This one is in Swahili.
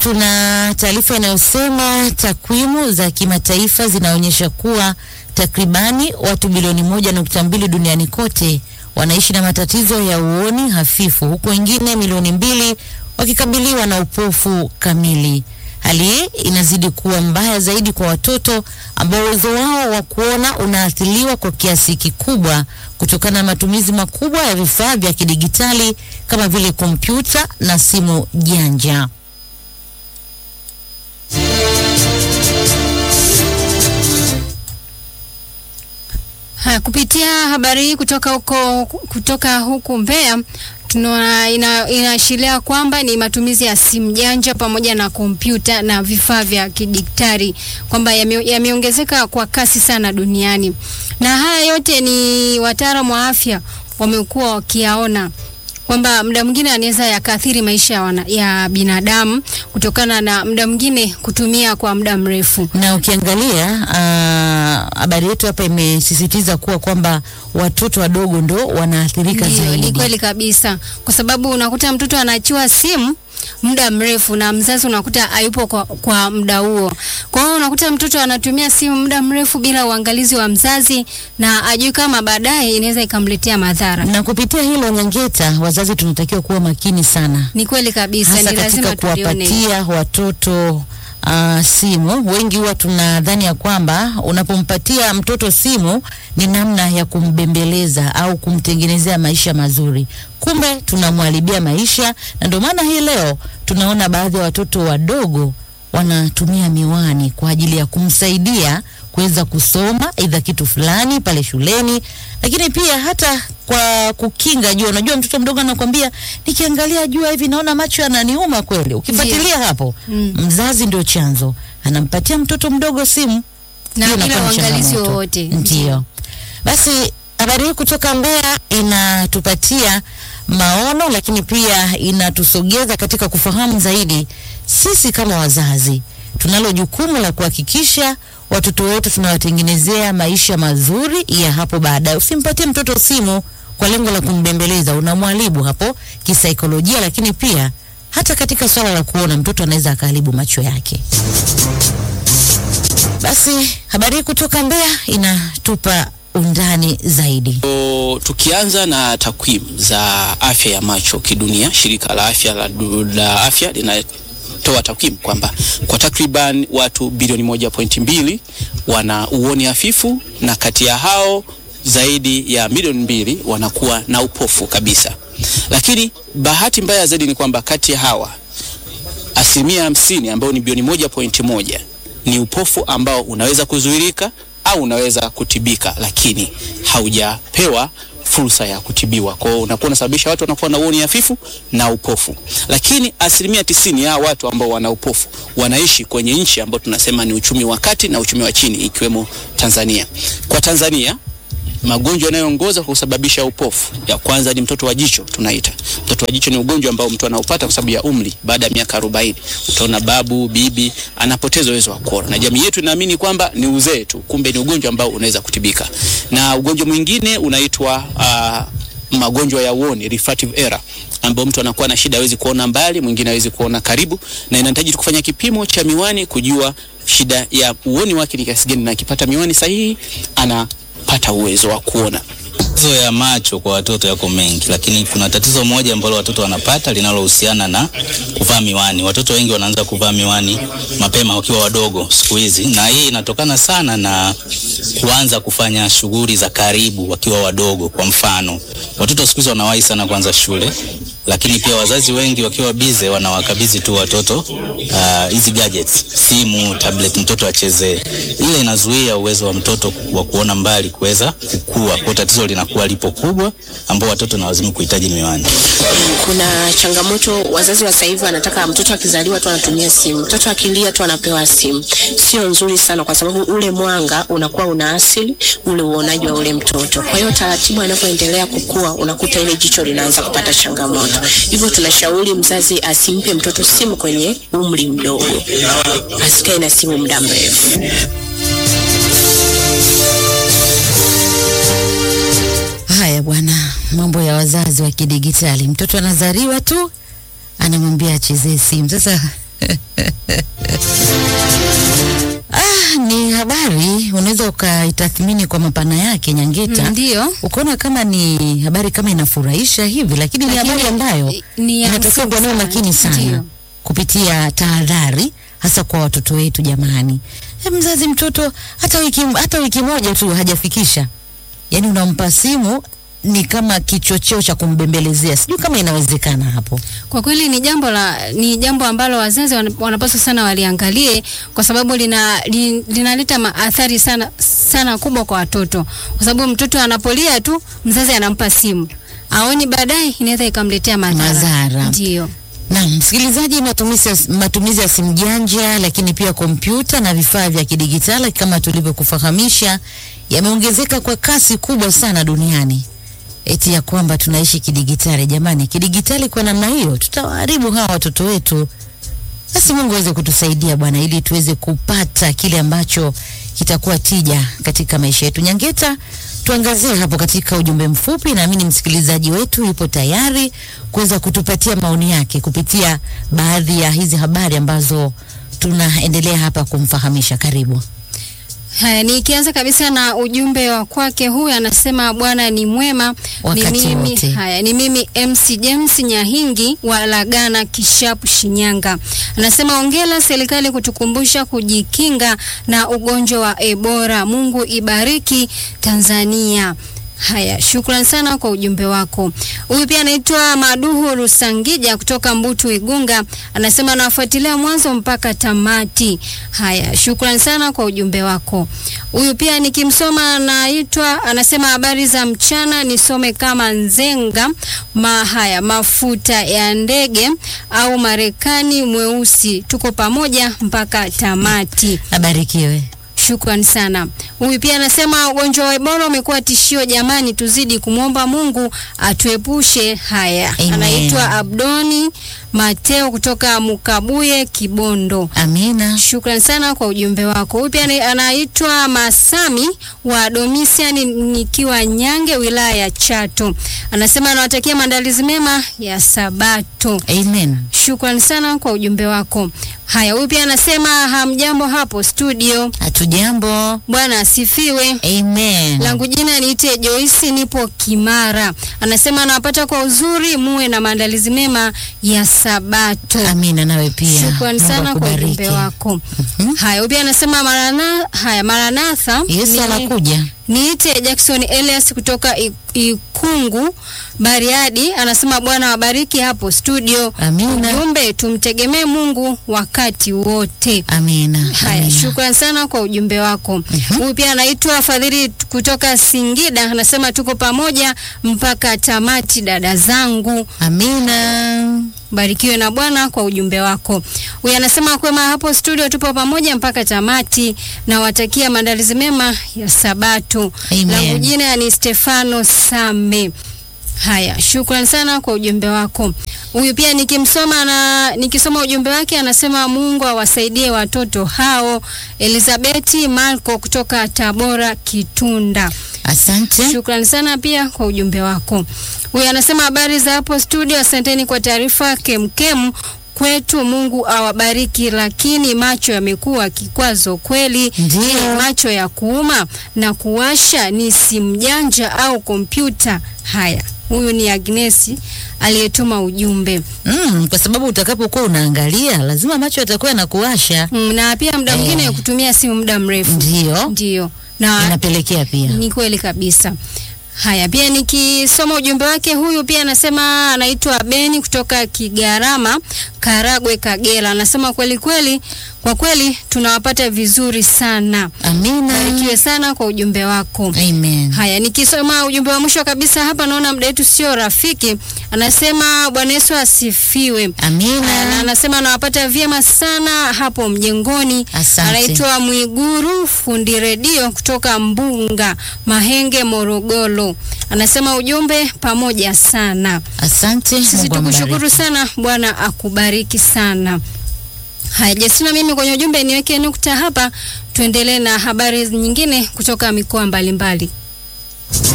tuna taarifa inayosema takwimu za kimataifa zinaonyesha kuwa takribani watu bilioni moja nukta mbili duniani kote wanaishi na matatizo ya uoni hafifu huku wengine milioni mbili wakikabiliwa na upofu kamili. Hali hii inazidi kuwa mbaya zaidi kwa watoto ambao uwezo wao wa kuona unaathiriwa kwa kiasi kikubwa kutokana na matumizi makubwa ya vifaa vya kidigitali kama vile kompyuta na simu janja. Ha, kupitia habari hii kutoka huko kutoka huku Mbeya tuna ina, inaashiria kwamba ni matumizi ya simu janja pamoja na kompyuta na vifaa vya kidigitali kwamba yame- yameongezeka kwa kasi sana duniani, na haya yote ni wataalamu wa afya wamekuwa wakiyaona kwamba muda mwingine anaweza yakaathiri maisha ya, wana, ya binadamu kutokana na muda mwingine kutumia kwa muda mrefu. na ukiangalia ah, habari yetu hapa imesisitiza kuwa kwamba watoto wadogo ndo wanaathirika Ndio, ni zaidi. kweli kabisa, kwa sababu unakuta mtoto anaachiwa simu muda mrefu na mzazi unakuta hayupo kwa, kwa muda huo. Kwa hiyo unakuta mtoto anatumia simu muda mrefu bila uangalizi wa mzazi na ajui kama baadaye inaweza ikamletea madhara. Na kupitia hilo Nyangeta, wazazi tunatakiwa kuwa makini sana, Ni kweli kabisa, hasa ni katika lazima tulione. kuwapatia watoto uh, simu. Wengi huwa tunadhani ya kwamba unapompatia mtoto simu ni namna ya kumbembeleza au kumtengenezea maisha mazuri, kumbe tunamwharibia maisha, na ndio maana hii leo tunaona baadhi ya watoto wadogo wanatumia miwani kwa ajili ya kumsaidia kuweza kusoma aidha kitu fulani pale shuleni, lakini pia hata kwa kukinga jua. Unajua, mtoto mdogo anakwambia nikiangalia jua hivi naona macho yananiuma kweli. Ukifuatilia hapo, Mm. mzazi ndio chanzo, anampatia mtoto mdogo simu na hiyo bila inakuwa ni uangalizi changamoto. wowote. Ndio. Basi habari hii kutoka Mbeya inatupatia maono, lakini pia inatusogeza katika kufahamu zaidi sisi kama wazazi tunalo jukumu la kuhakikisha watoto wetu tunawatengenezea maisha mazuri ya hapo baadaye. Usimpatie mtoto simu kwa lengo la kumbembeleza, unamwharibu hapo kisaikolojia, lakini pia hata katika swala la kuona, mtoto anaweza akaharibu macho yake. Basi habari hii kutoka Mbeya inatupa undani zaidi. O, tukianza na takwimu za afya ya macho kidunia, shirika la afya la, du- la afya linatoa takwimu kwamba kwa takriban watu bilioni moja pointi mbili wana uoni hafifu na kati ya hao zaidi ya milioni mbili wanakuwa na upofu kabisa. Lakini bahati mbaya zaidi ni kwamba kati ya hawa asilimia hamsini ambao ni bilioni moja pointi moja ni upofu ambao unaweza kuzuilika au unaweza kutibika, lakini haujapewa fursa ya kutibiwa. Kwa hiyo unakuwa unasababisha watu wanakuwa na uoni hafifu na upofu. Lakini asilimia tisini ya watu ambao wana upofu wanaishi kwenye nchi ambao tunasema ni uchumi wa kati na uchumi wa chini, ikiwemo Tanzania. Kwa Tanzania magonjwa yanayoongoza kwa kusababisha upofu, ya kwanza ni mtoto wa jicho tunaita. Mtoto wa jicho ni ugonjwa ambao mtu anaupata kwa sababu ya umri. Baada ya miaka 40 utaona babu, bibi anapoteza uwezo wa kuona, na jamii yetu inaamini kwamba ni uzee tu, kumbe ni ugonjwa ambao unaweza kutibika. Na ugonjwa mwingine unaitwa uh, magonjwa ya uoni refractive error ambao mtu anakuwa na shida, hawezi kuona mbali, mwingine hawezi kuona karibu, na inahitaji kufanya kipimo cha miwani kujua shida ya uoni wake ni kiasi gani, na akipata miwani sahihi anapata uwezo wa kuona. Matatizo ya macho kwa watoto yako mengi, lakini kuna tatizo moja ambalo watoto wanapata linalohusiana na kuvaa miwani. Watoto wengi wanaanza kuvaa miwani mapema wakiwa wadogo siku hizi, na hii inatokana sana na kuanza kufanya shughuli za karibu wakiwa wadogo. Kwa mfano, watoto siku hizi wanawahi sana kuanza shule, lakini pia wazazi wengi wakiwa bize wanawakabidhi tu watoto ah, hizi gadgets, simu, tablet, mtoto achezee. Ile inazuia uwezo wa mtoto wa kuona mbali kuweza kukua. Kwa tatizo linakuwa lipo kubwa, ambao watoto na wazimu kuhitaji miwani. Kuna changamoto, wazazi wa sasa hivi wanataka mtoto akizaliwa tu anatumia simu, mtoto akilia tu anapewa simu. Sio nzuri sana, kwa sababu ule mwanga unakuwa unaathiri ule uonaji wa ule mtoto. Kwa hiyo taratibu anapoendelea kukua, unakuta ile jicho linaanza kupata changamoto. Hivyo tunashauri mzazi asimpe mtoto simu kwenye umri mdogo, asikae na simu muda mrefu. Haya bwana, mambo ya wazazi wa kidigitali. Mtoto anazaliwa tu anamwambia achezee simu. Sasa Ah, ni habari unaweza ukaitathmini kwa mapana yake Nyangeta. Ndio. Ukaona kama ni habari kama inafurahisha hivi, lakini ni Lakini habari ambayo ni ya inatakiwa kuwa nayo msingi makini sana. sana Ndio. kupitia tahadhari, hasa kwa watoto wetu. Jamani, e, mzazi mtoto hata wiki, hata wiki moja tu hajafikisha, yaani unampa simu ni kama kichocheo cha kumbembelezea. Sijui kama inawezekana hapo. Kwa kweli ni jambo la ni jambo ambalo wazazi wana- wanapaswa sana waliangalie kwa sababu lina li- linaleta maathari sana sana kubwa kwa watoto, kwa sababu mtoto anapolia tu mzazi anampa simu, aoni baadaye inaweza ikamletea madhara. Madhara. Ndio. Na msikilizaji, matumizi ya, matumizi ya simu janja lakini pia kompyuta na vifaa vya kidigitali kama tulivyokufahamisha yameongezeka kwa kasi kubwa sana duniani, eti ya kwamba tunaishi kidigitali. Jamani, kidigitali kwa namna hiyo tutawaharibu hawa watoto wetu. Basi Mungu aweze kutusaidia Bwana, ili tuweze kupata kile ambacho kitakuwa tija katika maisha yetu. Nyangeta, tuangazie hapo katika ujumbe mfupi. Naamini msikilizaji wetu yupo tayari kuweza kutupatia maoni yake kupitia baadhi ya hizi habari ambazo tunaendelea hapa kumfahamisha. Karibu. Haya, nikianza kabisa na ujumbe wa kwake, huyu anasema Bwana ni mwema. Wakati ni mimi, wote. haya ni mimi MC James Nyahingi wa Lagana Kishapu Shinyanga. Anasema ongela serikali kutukumbusha kujikinga na ugonjwa wa Ebola. Mungu ibariki Tanzania. Haya, shukran sana kwa ujumbe wako. Huyu pia anaitwa Maduhu Rusangija kutoka Mbutu Igunga, anasema anawafuatilia mwanzo mpaka tamati. Haya, shukran sana kwa ujumbe wako. Huyu pia nikimsoma anaitwa anasema habari za mchana, nisome kama Nzenga ma haya mafuta ya ndege au Marekani mweusi, tuko pamoja mpaka tamati. Abarikiwe. Shukran sana. Huyu pia anasema ugonjwa wa Ebola umekuwa tishio, jamani, tuzidi kumwomba Mungu atuepushe haya. Amen. Anaitwa Abdoni Mateo kutoka Mukabuye, Kibondo. Amina. Shukran sana kwa ujumbe wako. Huyu pia ni- anaitwa Masami wa Domisian nikiwa Nyange, wilaya ya Chato. Anasema anawatakia maandalizi mema ya Sabato. Amen. Shukran sana kwa ujumbe wako. Haya, huyu pia anasema hamjambo hapo studio. Hatujambo. Bwana asifiwe. Amen. Langu jina niite Joyce, nipo Kimara. Anasema anawapata kwa uzuri, muwe na maandalizi mema ya Sabato. Amina nawe pia. Shukrani Mungu sana kwa akubariki. ujumbe wako. Mhm. Haya, huyu pia anasema marana, haya Maranatha. Yesu ni- anakuja. Niite Jackson Elias kutoka I- Ikungu Bariadi, anasema Bwana wabariki hapo studio. Amina. Ujumbe tumtegemee Mungu wakati wote. Amina. Haya, Amina. shukran sana kwa ujumbe wako. Huyu pia anaitwa Fadhili kutoka Singida, anasema tuko pamoja mpaka tamati, dada zangu. Amina. Barikiwe na Bwana kwa ujumbe wako. Huyu anasema kwema hapo studio, tupo pamoja mpaka tamati, na watakia maandalizi mema ya Sabato. Amen. Langu jina ni Stefano Same. Haya, shukran sana kwa ujumbe wako. Huyu pia nikimsoma na nikisoma ujumbe wake anasema Mungu awasaidie watoto hao. Elizabeti Marco kutoka Tabora Kitunda. Asante. Shukrani sana pia kwa ujumbe wako. Huyu anasema habari za hapo studio, asanteni kwa taarifa kemkem kwetu. Mungu awabariki, lakini macho yamekuwa kikwazo kweli. Ndiyo. Je, macho ya kuuma na kuwasha ni simu janja au kompyuta? Haya, huyu ni Agnesi aliyetuma ujumbe Mm, kwa sababu utakapokuwa unaangalia lazima macho yatakuwa yanakuwasha. mm, na pia muda mwingine Eh. kutumia simu muda mrefu Ndio. ndio na Inapelekea pia. Ni kweli kabisa. Haya, pia nikisoma ujumbe wake, huyu pia anasema anaitwa Beni kutoka Kigarama, Karagwe, Kagera. Anasema kweli kweli, kwa kweli tunawapata vizuri sana. Amina. Barikiwe sana kwa ujumbe wako. Amen. Haya, nikisoma ujumbe wa mwisho kabisa hapa, naona muda wetu sio rafiki. Anasema Bwana Yesu asifiwe. Haya, na Amina. anasema anawapata vyema sana hapo mjengoni. Asante. Anaitwa Mwiguru fundi redio kutoka Mbunga Mahenge, Morogoro. Anasema ujumbe pamoja sana. Asante. Sisi Mungu tukushukuru ambariki. sana, Bwana akubariki sana. Haya, Jesina, mimi kwenye ujumbe niweke nukta hapa, tuendelee na habari nyingine kutoka mikoa mbalimbali.